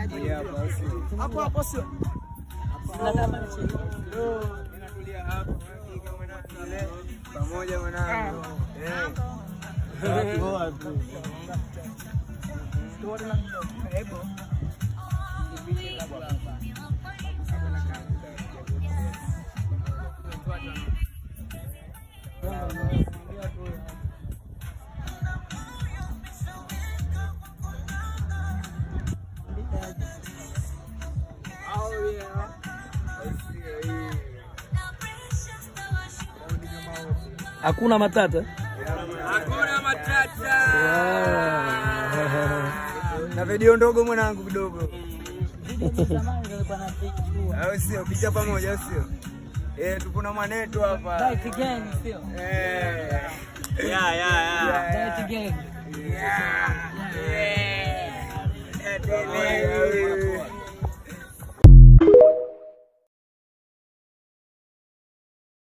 Hapo hapo sio. pamoja mwanangu. Eh. Hakuna matata. Hakuna matata. Na video ndogo mwanangu kidogo. Au sio? Picha pamoja au sio? Eh, tupo na mwanetu hapa. Eh. Yeah, yeah, yeah. Yeah.